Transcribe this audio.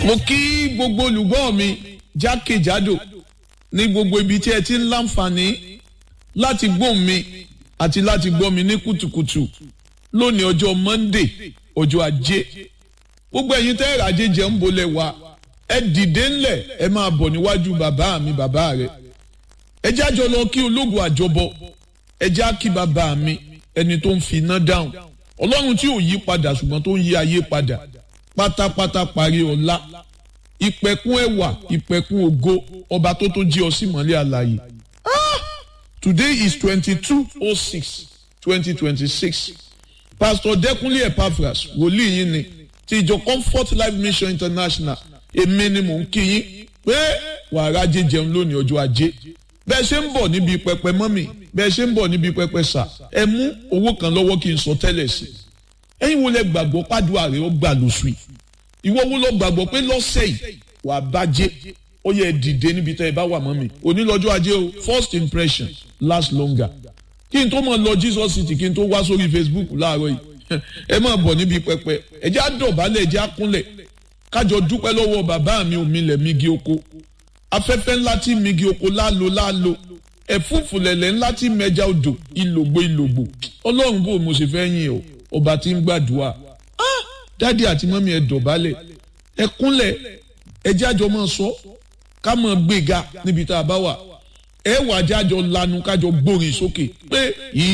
mo kí gbogbo olùgbọ́ mi jákèjádò ní gbogbo ibi tí ẹ ti ń láǹfààní láti gbóhùn mi àti láti gbọ́ mi ní kùtùkùtù lónìí ọjọ́ Monday ọjọ́ ajé gbogbo ẹ̀yin tẹ́ ẹ̀rọ ajé jẹ́ ń bolẹ̀ wá ẹ dìde ńlẹ̀ ẹ máa bọ̀ níwájú bàbá mi bàbá rẹ̀ ẹ jájọ lọ kí ológun àjọbọ ẹ já kí bàbá mi ẹni tó ń fi iná dáhùn ọlọ́run tí ò yí padà ṣùgbọ́n tó ń yí ayé padà pátápátá parí ọlá ìpẹ̀kun ẹwà ìpẹ̀kun ògo ọba tó tó jí ọ sí mọ́lẹ̀ àlàyé today is twenty-two oh six twenty twenty-six pastor Dẹ́kúnlé Epaphras wòlíì yín ni ti ìjọ Comfort Life Mission International èmi ni mò ń kí yín pé wàrà ajé jẹun lónìí ọjọ́ ajé bẹ́ẹ̀ ṣe ń bọ̀ níbi pẹpẹ mọ́mì bẹ́ẹ̀ ṣe ń bọ̀ níbi pẹpẹ sà ẹ mú owó kan lọ́wọ́ kí n sọ tẹ́lẹ̀ sí i ẹ̀yin wo lẹ gbàgbọ́ pàdúrà rẹ ó gbà lóṣù yìí ìwọ wo lọ gbàgbọ́ pé lọ́sẹ̀ yìí wà á bàjẹ́ ó yẹ dìde níbi tẹ́ ẹ bá wà mọ́mì òní lọ́jọ́ ajé o first impression last longer kí n tó mọ̀ lọ Jesus city kí n tó wá sórí Facebook láàárọ̀ yìí ẹ máa bọ̀ níbi pẹpẹ ẹ jẹ́ àdọ̀bálẹ̀ ẹ jẹ́ àkúnlẹ̀ kájọ dúpẹ́ lọ́wọ́ bàbá mi òmìnlẹ̀ migi oko afẹ́fẹ́ ńlá tí migi oko lálo lálo ẹ̀fúùfù lẹ̀lẹ̀ ńlá tí mẹja odò ìlògbò ìlògbò ọlọ́run bò mo ṣe fẹ́ yìn ọ́ ọba tí ń gbàdúrà dádì àti mọ́mí ẹ dọ̀bálẹ̀ ẹ kúnlẹ̀ ẹ jájọ máa sọ ká máa gbéga níbi tá a bá wà ẹ wà jájọ lanu kájọ gbórin sókè pé